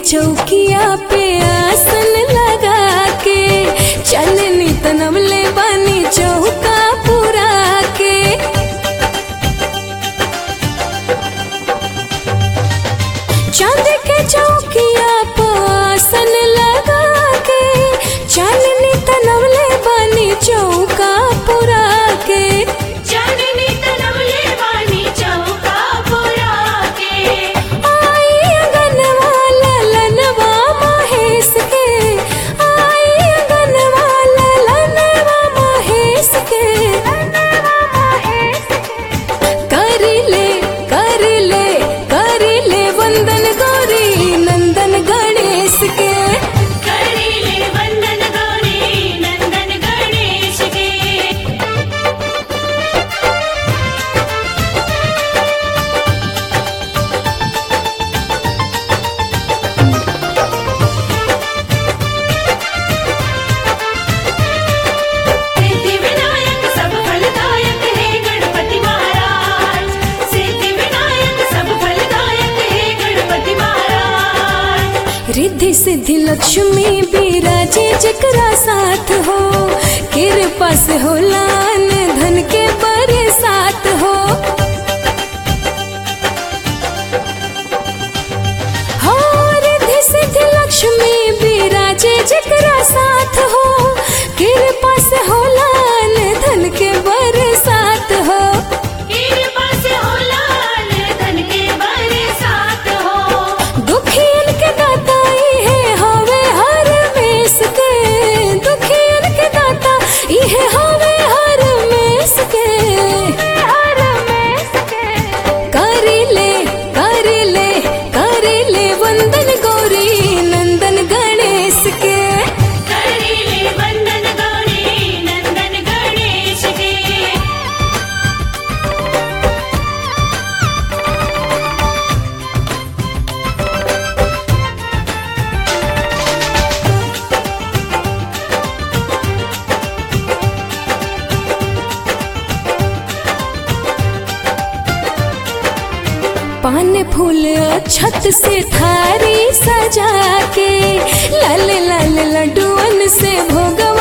चौकिया पे आसन लगा के चलनी तनवले बानी चौका पुरा के चांद के चौकिया पे आसन लगा के चलनी तनवले बानी चौका पुरा के चांदनी तनवले बानी चौका पुरा के आई अगनवा ललनवा महेश के आई अगनवा ललनवा महेश के कर ले कर ले कर ले वंदन गौरी नंदन गणेश के करीले वंदन गौरी नंदन गणेश के सिद्धि विनायक सब फलदायक हे गणपति महाराज सिद्धि विनायक सब फलदायक हे गणपति महाराज रिद्धि सिद्धि लक्ष्मी बिराजे जकरा साथ हो कृपा से हो लान धन के बरसात हो हो रिद्धि सिद्धि लक्ष्मी बिराजे जकरा साथ हो कृपा से हो लान धन के बरसात हो कृपा से हो लाल धन के बरसात हो दुखियन के दाता इहे हवे हर मेस के दुखियन के दाता इहे हवे हर मेस के हर मेस के कर ले कर ले कर ले वंदन गौरी नंदन गणेश के करीले वंदन गौरी नंदन गणेश के पान फूल छत से थारी सजा के लाल लाल लड्डुअन से भोगवा